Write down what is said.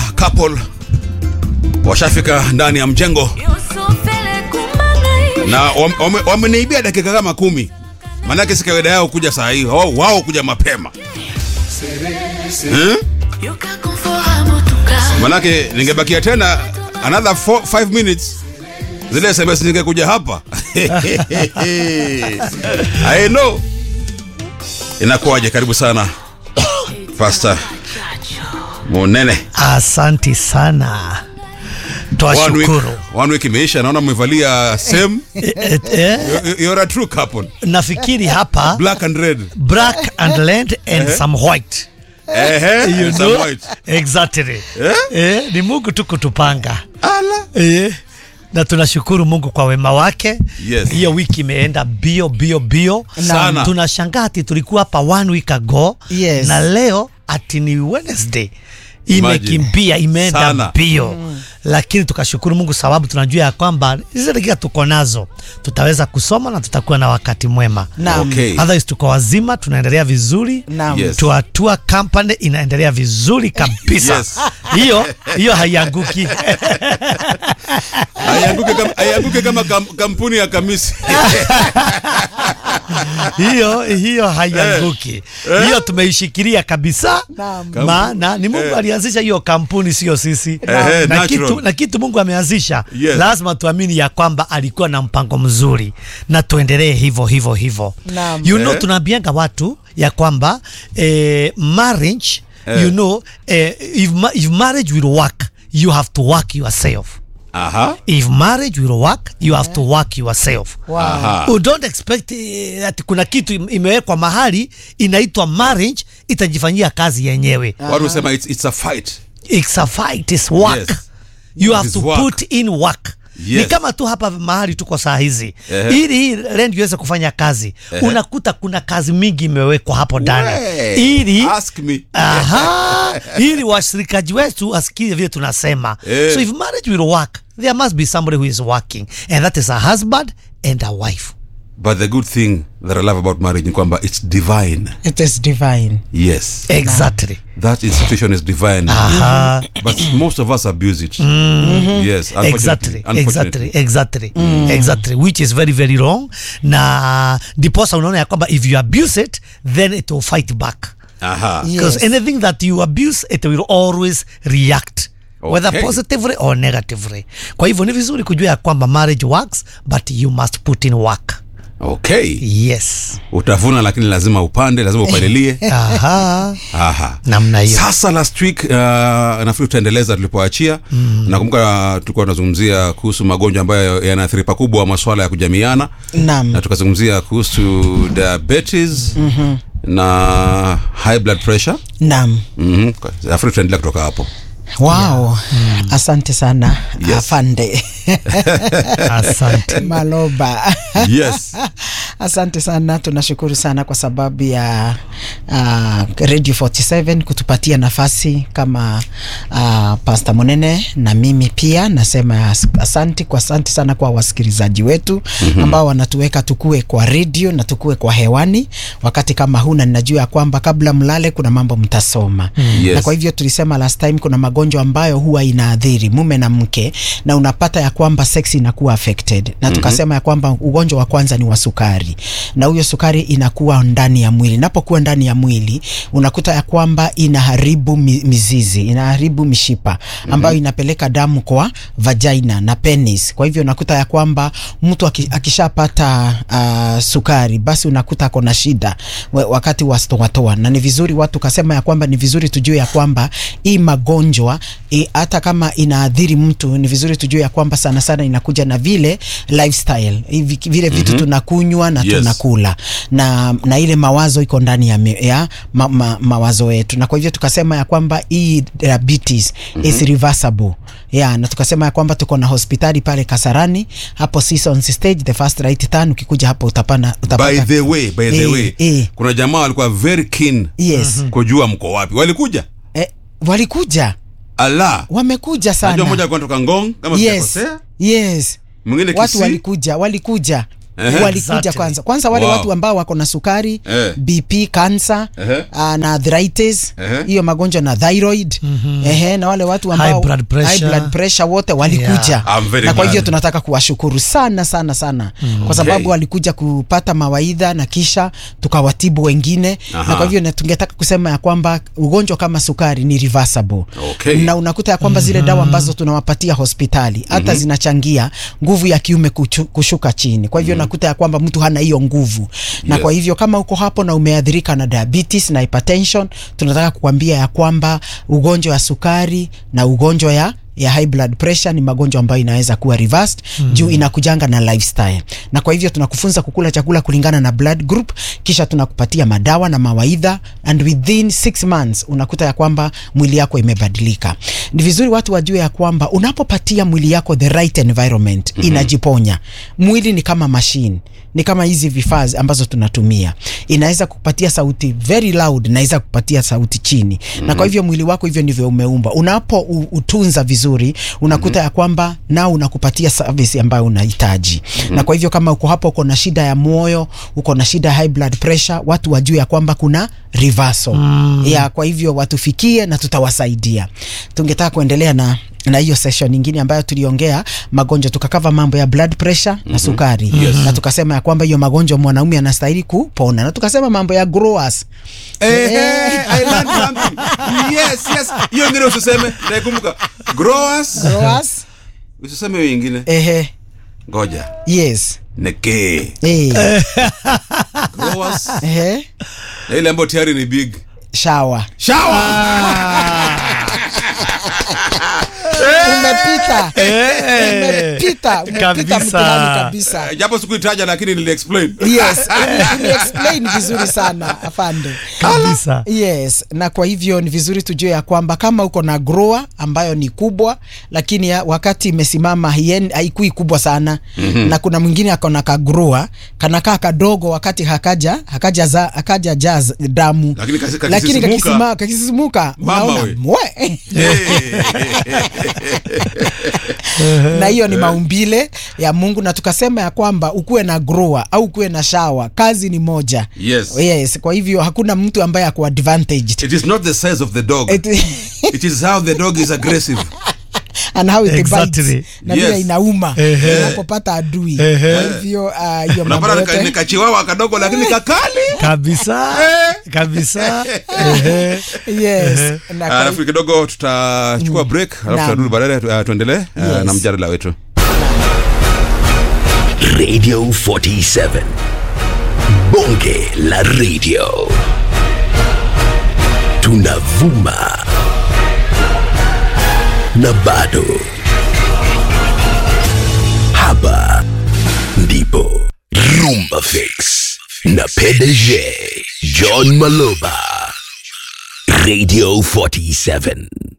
couple washafika ndani ya mjengo na wam- wame- wameniibia dakika kama kumi maanake si kawaida yao kuja saa hii wao, wao kuja mapema hmm? manake ningebakia tena another 5 minutes zile sms ningekuja hapa I know inakuwaje karibu sana pasta munene Asanti sana, one week, twashukuru. one week imeisha naona mmevalia same Eh, eh, You- you're a true couple nafikiri hapa black and red black and land and some white ehe you and some know? white exactly Eh? eh, ni Mungu tu kutupanga ala eh, na tunashukuru Mungu kwa wema wake. Yes. Hiyo wiki imeenda bio bio bio Sana. Tunashangaa ati tulikuwa hapa one week ago Yes. na leo ati ni Wednesday Imagine. imekimbia imeenda Sana. mbio lakini tukashukuru Mungu sababu tunajua ya kwamba hizi dakika tuko nazo tutaweza kusoma na tutakuwa na wakati mwema. Naam. Okay. Otherwise tuko wazima, tunaendelea vizuri Naam. Yes. tuatua company inaendelea vizuri kabisa Yes. hiyo hiyo haianguki aianguke kama, aianguke kama kam, kampuni ya kamisi hiyo hiyo haianguki hiyo tumeishikilia kabisa Naam. maana ni Mungu Eh. alianzisha hiyo kampuni sio sisi Ehe, na, natural. kitu, na kitu Mungu ameanzisha Yes. lazima tuamini ya kwamba alikuwa na mpango mzuri na tuendelee hivyo hivyo hivyo Naam. you know Eh. tunaambianga watu ya kwamba eh, marriage Eh. you know eh, if, ma if marriage will work you have to work yourself aha if marriage will work you have to work yourself Wow. aha You don't expect eh, ati kuna kitu im- imewekwa mahali inaitwa marriage itajifanyia kazi yenyewe. watu husema it's, it's a fight It's a fight, it's work. Yes. You have It's to work. put in work. Ni Yes. kama tu hapa mahali tuko saa hizi Ehe. ili hii land iweze kufanya kazi unakuta kuna kazi mingi imewekwa hapo ndani We, ili ask me Aha, ili washirikaji wetu wasikie vile tunasema Eh. so if marriage will work there must be somebody who is working and that is a husband and a wife but the good thing that i love about marriage ni kwamba it's divine It is divine. yes exactly that institution is divine Aha. but most of us abuse it yes unfortunately, exactly unfortunately. exactly exactly exactly which is very very wrong na ndiposa unaona ya kwamba if you abuse it then it will fight back aha Yes. because anything that you abuse it will always react whether Okay. positively or negatively kwa hivyo ni vizuri kujua ya kwamba marriage works but you must put in work okay yes utavuna lakini lazima upande lazima upalilie aha aha namna hiyo sasa last week uh, nafikiri tutaendeleza tulipoachia mm. nakumbuka tulikuwa tunazungumzia kuhusu magonjwa ambayo yanaathiri pakubwa maswala ya kujamiana Naam. na tukazungumzia kuhusu diabetes mm-hmm. na high blood pressure Naam. mm-hmm. nafikiri tutaendelea kutoka hapo Wow. Asante sana Yes. afande asante Maloba. yes Asante sana, tunashukuru sana kwa sababu ya uh, Radio 47 kutupatia nafasi kama uh, Pastor Munene na mimi pia nasema as- asante kwa asante sana kwa wasikilizaji wetu mm-hmm. ambao wanatuweka tukue kwa radio na tukue kwa hewani wakati kama huu, na ninajua ya kwamba kabla mlale kuna mambo mtasoma mm. Yes. na kwa hivyo tulisema last time kuna magonjwa ambayo huwa inaathiri mume na mke na unapata ya kwamba sex inakuwa affected na tukasema ya kwamba ugonjwa wa kwanza ni wa sukari na huyo sukari inakuwa ndani ya mwili inapokuwa ndani ya mwili unakuta ya kwamba inaharibu mi- mizizi inaharibu mishipa ambayo inapeleka damu kwa vagina na penis kwa hivyo unakuta ya kwamba mtu aki- akishapata uh, sukari basi unakuta ako na shida wa- wakati wa stoatoa na ni vizuri watu kasema ya kwamba ni vizuri tujue ya kwamba hii magonjwa i- hata kama inaathiri mtu ni vizuri tujue ya kwamba sana sana inakuja na vile lifestyle hivi vile vitu tunakunywa na Yes. tunakula na, na ile mawazo iko ndani ya, me- ya ma, ma, mawazo yetu na kwa hivyo tukasema ya kwamba hii diabetes is reversible ya na tukasema ya kwamba tuko na hospitali pale Kasarani hapo Seasons stage the first right turn ukikuja hapo utapana utapata by the way by the Eh, way eh. kuna jamaa walikuwa very keen yes kujua mko wapi walikuja eh, walikuja ala wamekuja najua sana mmoja alikuwa anatoka ngong kama yes sijakosea yes mwingine watu Kisii. walikuja walikuja Ehe. walikuja Exactly. kwanza kwanza wale Wow. watu ambao wako na sukari Eh. bp cancer Ehe. uh, na arthritis Ehe. hiyo magonjwa na thyroid ehe, na wale watu ambao High blood pressure. high blood pressure wote walikuja I'm very na kwa glad. hivyo tunataka kuwashukuru sana sana sana kwa sababu Okay. walikuja kupata mawaidha na kisha tukawatibu wengine Aha. na kwa hivyo na tungetaka kusema ya kwamba ugonjwa kama sukari ni reversible Okay. na unakuta ya kwamba zile dawa ambazo tunawapatia hospitali hata zinachangia nguvu ya kiume kuchu, kushuka chini kwa hivyo nakuta ya kwamba mtu hana hiyo nguvu na Yes. kwa hivyo kama uko hapo na umeathirika na diabetes na hypertension tunataka kukwambia ya kwamba ugonjwa wa sukari na ugonjwa ya ya high blood pressure ni magonjwa ambayo inaweza kuwa reversed mm. juu inakujanga na lifestyle na kwa hivyo tunakufunza kukula chakula kulingana na blood group kisha tunakupatia madawa na mawaidha and within six months unakuta ya kwamba mwili yako imebadilika ni vizuri watu wajue ya kwamba unapopatia mwili yako the right environment mm-hmm. inajiponya mwili ni kama machine ni kama hizi vifaa ambazo tunatumia inaweza kupatia sauti very loud naweza kupatia sauti chini mm-hmm. na kwa hivyo mwili wako hivyo ndivyo umeumba unapo u- utunza vizuri unakuta mm-hmm. ya kwamba nao unakupatia service ambayo unahitaji mm-hmm. na kwa hivyo kama uko hapo uko na shida ya moyo uko na shida ya high blood pressure watu wajue ya kwamba kuna reversal mm. ya kwa hivyo watufikie na tutawasaidia tungetaka kuendelea na na hiyo session nyingine ambayo tuliongea magonjwa tukakava mambo ya blood pressure mm-hmm. na sukari yes. na tukasema ya kwamba hiyo magonjwa mwanaume anastahili kupona na tukasema mambo ya growers Eh, eh, I learned something. Yes, yes. Hiyo ingine usiseme, naikumbuka. Growers. growers Usiseme hiyo ingine. ehe Ngoja. yes Neke. eh Growers. ehe Na ile ambayo tayari ni big. shower Shower. umepita umepita umepita Kabisa. mtihani kabisa Eh, Japo sikuitaja lakini nili explain. yes uli explain vizuri sana afande kabisa yes na kwa hivyo ni vizuri tujue ya kwamba kama uko na grower ambayo ni kubwa lakini ya, wakati imesimama haien- haikui kubwa sana mm-hmm. na kuna mwingine ako na kagrower kanakaa kadogo wakati hakaja hakaja za, hakaja jaz damu Lakini kasi- kakisisimuka. lakini kakisima- kakisisimuka Mama unaona we. mwe Eh, na hiyo ni maumbile ya mungu na tukasema ya kwamba ukuwe na grower au ukuwe na shawa kazi ni moja Yes. yes kwa hivyo hakuna mtu ambaye ako advantaged It is not the size of the dog. It, It is how the dog is aggressive. and how it Exactly. bites na Yes. vile inauma Ehe. unapopata adui Ehe. kwa hivyo ah, hiyo mambo Unapata nika- yote nikachiwawa kadogo lakini kakali. kabisa kabisa Ehe. yes na kwa- alafu kidogo tutachukua break alafu Naam. tutarudi baadaye uh, tuendelee uh, Yes. na mjadala wetu Radio 47. Bonge la radio. Tunavuma. Na bado. Hapa ndipo Rumba Fix na PDG John Maloba. Radio 47.